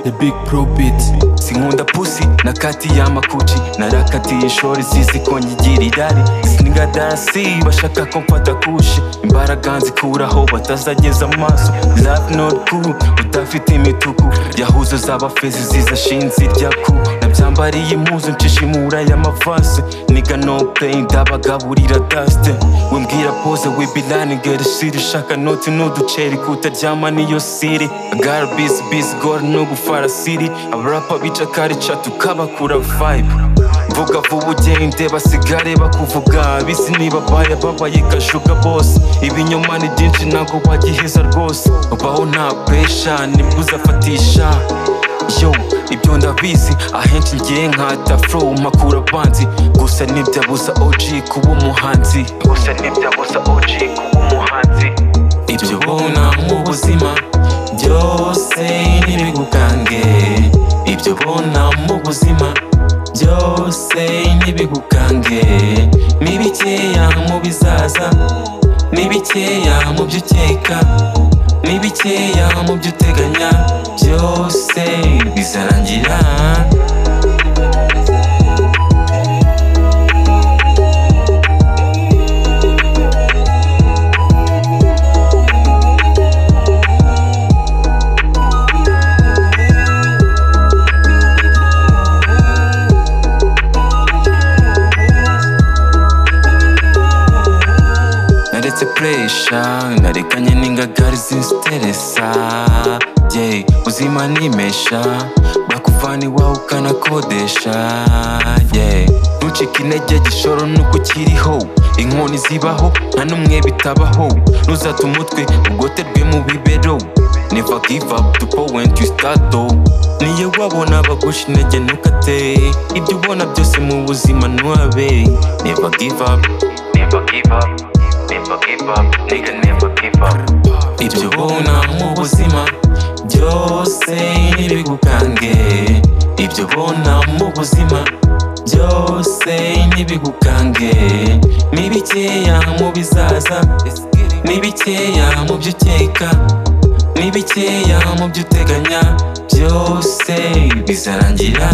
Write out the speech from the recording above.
The Big Pro Beat sinkunda pusi na kati y'amakuci narakatiye ishori zizi ko nyigira irari siniga dansi bashaka ko mfata kushi imbaraga nzikuraho batazageza amaso love not cool udafite imituku yahuzo z'abafezi ziza shinzi irya ku nabyambariye impuzu nshishimura y'amavase niga no play ndabagaburira dustin we mbwira pose we be lining get shit shaka noti n'uduceri kutaryama niyo siri gara busy busy gore no gufara siri abarapa bica karica tukabakura vibe vuga vuba ugende basigare bakuvuga bisi nibabaye babaye kashuga bose ibinyoma ni byinshi ntabwo wagiheza rwose ubaho nta pesha nibwo uzafatisha yo ibyo ndabizi ahenshi ngiye nkata flow mpakura abanzi gusa ntibyabuza og kuba umuhanzi gusa ntibyabuza og kuba umuhanzi ibyo ubona mu buzima byose ntibigukange ibyo ubona mu buzima byose ntibigukange ni bikeya mu bizaza ni bikeya mu byo ukeka ni bikeya mu byo uteganya byose bizarangira naretse puresha narekanye n'ingagari zinsteresa ye ubuzima nimesha bakuvana iwawe ukanakodesha ye ntucike intege gishoro nuko ukiriho inkoni zibaho nta n'umwe bitabaho ntuzate umutwe ugoterwe mu bibero never give up the point you start though niyo wabona bagusha intege ntukate ibyo ubona byose mu buzima ntuhabe never give up never give up never give up nigga never give up ibyo ubona mu buzima byose ntibigukange ibyo ubona mu buzima byose ntibigukange ni bikeya mu bizaza ni bikeya mu byo ukeka ni bikeya mu byo uteganya byose bizarangira